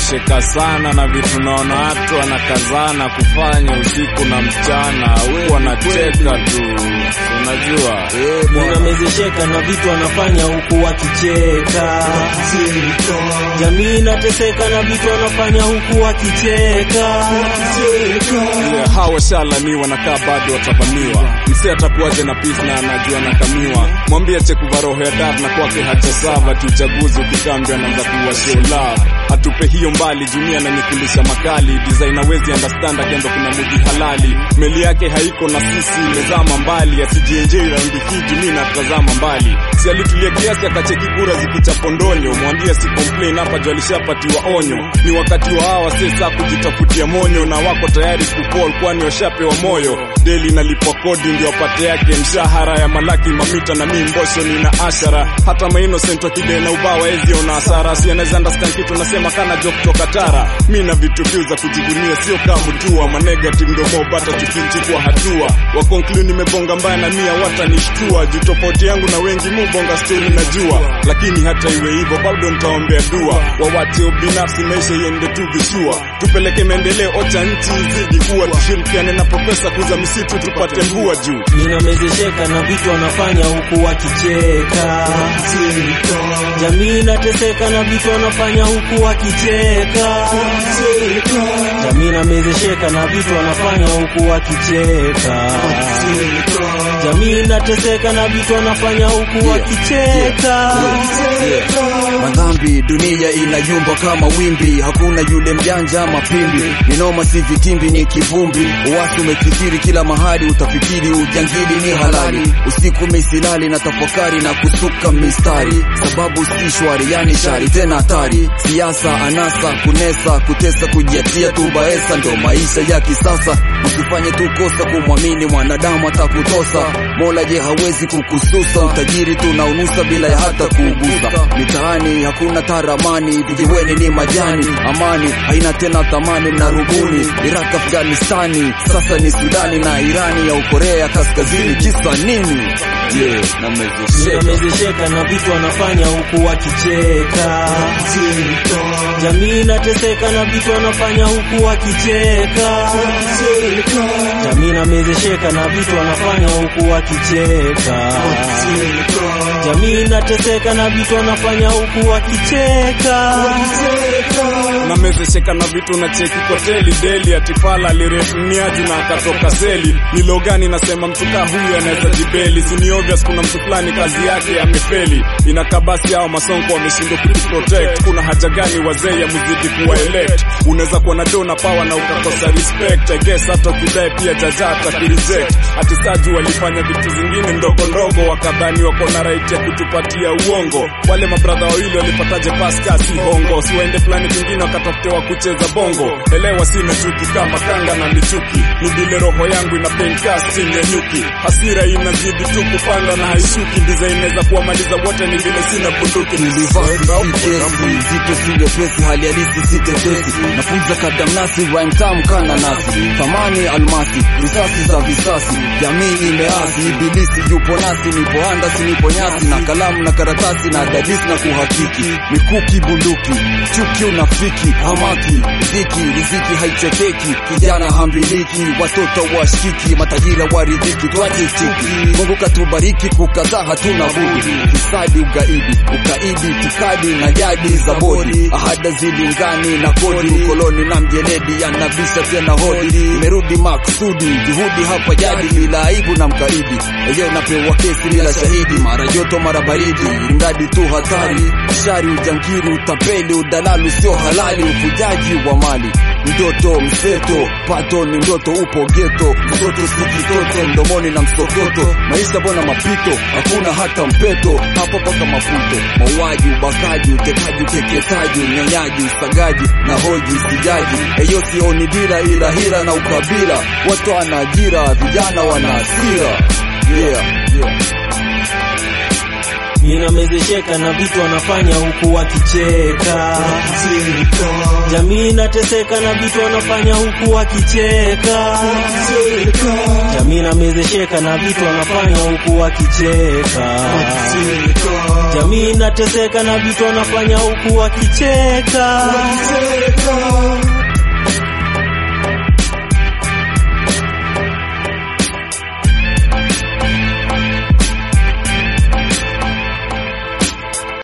nimetosheka sana na vitu naona watu wanakazana kufanya usiku na mchana, huku wanacheka tu, unajua Ninamezesheka na vitu wanafanya huku wakicheka. Jamii inateseka na vitu wanafanya huku wakicheka. Yeah, hawa washalani wanakaa bado watavamiwa. Msee atakuwaje na peace na anajua nakamiwa. Mwambie chekuva roho ya dar na kwake hajasava ti uchaguzi ukikambia anaanza kuwa show love. Atupe hiyo mbali dunia na nikulisha makali design hawezi understand akiamba kuna mudi halali. Meli yake haiko na sisi imezama mbali asijienjei raundi hii jumi na tazama mbali. Si alitulia kiasi akacheki kura zikichapondonyo. Mwambie si complain hapa juu alishapatiwa onyo. Ni wakati wa hawa sasa kujitafutia monyo na wako tayari kupol kwani washapewa moyo. Deli nalipwa kodi ndio wapate yake mshahara ya malaki mamita na mi mbosho nina ashara. Hata mainocent wakide na ubawa ezi ona hasara. Si anaweza understand kitu nasema kana jo kutoka tara. Mi na vitu view za kujivunia sio kama mtua. Ma negative ndo mo bata tukichukua hatua. Wa conclude nimebonga mbaya na mia watanishtua. Juu tofauti yangu na wengi mu bonga story najua. Lakini hata iwe hivyo bado nitaombea dua. Wawache ubinafsi maisha iende tu vishua. Tupeleke maendeleo ocha nchi izidi kuwa tushirikiane na profesa kuza misitu tupate mvua juu. Ninamezesheka na vitu wanafanya huku wakicheka. Jamii inateseka na vitu wanafanya huku wakicheka. Jamii inamezesheka na vitu wanafanya huku wakicheka. Jamii inateseka na vitu wanafanya huku wakicheka. Madhambi dunia inayumba kama wimbi, hakuna yule mjanja mapimbi, ni noma si vitimbi, ni kivumbi. Uwasi umekithiri kila mahali, utafikiri ujangili ni halali. Usiku misilali na tafakari na kusuka mistari, sababu si shwari, yani shari tena hatari. Siasa, anasa, kunesa, kutesa, kujiatia tu baesa, ndo maisha ya kisasa. Usifanye tu kosa kumwamini mwanadamu atakutosa. Mola je hawezi kukususa, utajiri tunaunusa bila ya hata kuugusa. Mitaani hakuna taramani, vijiweni ni majani. Amani haina tena thamani na rubuni. Iraq, Afghanistani, sasa ni Sudani na Irani ya Ukorea Kaskazini. Kisa nini? Yeah, namezesheka Ninamezesheka na vitu wanafanya huku wakicheka. Jamii inateseka na vitu wanafanya huku wakicheka. Jamii inamezesheka na vitu wanafanya huku wakicheka. Jamii inateseka na vitu wanafanya huku wakicheka. namezesheka na vitu na cheki kwa teli deli atifala alirefuniaji na akatoka seli nilogani nasema mtuka huyu anaweza jibeli sini obvious kuna mtu fulani kazi yake amefeli inakabasi hao masonko wameshindwa kutuprotect kuna haja gani wazee ya muzidi kuwa elect unaweza kuwa na do na power na ukakosa respect I guess hata ukidai pia jaja atakureject atisaji walifanya vitu zingine ndogo ndogo wakadhani wako na right ya kutupatia uongo wale mabradha wawili walipataje paska si hongo siwaende fulani kwingine wakatafute wa kucheza bongo elewa sina chuki kama kanga na michuki nidile roho yangu ina pencasting ya nyuki hasira inazidi tu kupanda na haishuki design inaweza kuwamaliza wote ni vile sina bunduki kesi zito si nyepesi, hali halisi si tetesi. Nafunza kadamnasi, rhyme tamu kana nasi, thamani almasi, risasi za visasi, jamii imeasi, ibilisi yupo nasi, nipo andasi, nipo nyasi, na kalamu na karatasi na dadisi na kuhakiki, mikuki bunduki, chuki unafiki, hamaki, ziki, riziki haichekeki, kijana hambiliki, watoto washiki, matajiri waridhiki, tuache chuki, Mungu katubariki, kukataa hatuna budi, fisadi ugaidi, ukaidi, itikadi na jadi za bodi, ahada zilingani na kodi, ukoloni na mjeledi yanabisha tena hodi, imerudi maksudi, juhudi hapa jadi, bila aibu na mkaidi, eyo napewa kesi bila shahidi, mara joto mara baridi, mradi tu hatari, shari, ujangiri, utapeli, udalalu sio halali, ufujaji wa mali Ndoto mseto, pato ni ndoto, upo geto, mtoto si kitoto, mdomoni na msokoto, maisha bona mapito, hakuna hata mpeto, hapa paka mafuto, mauaji, ubakaji, utekaji, ukeketaji, unyonyaji, usagaji na hoji, sijaji, eyo sioni dira, ila hila na ukabila, watu wana ajira, vijana wana hasira, yeah, yeah. Ninamezesheka na vitu wanafanya huku wakicheka. Jamii inateseka na vitu wanafanya huku wakicheka. Jamii inamezesheka na vitu wanafanya huku wakicheka. Jamii jamii inateseka na vitu wanafanya huku wakicheka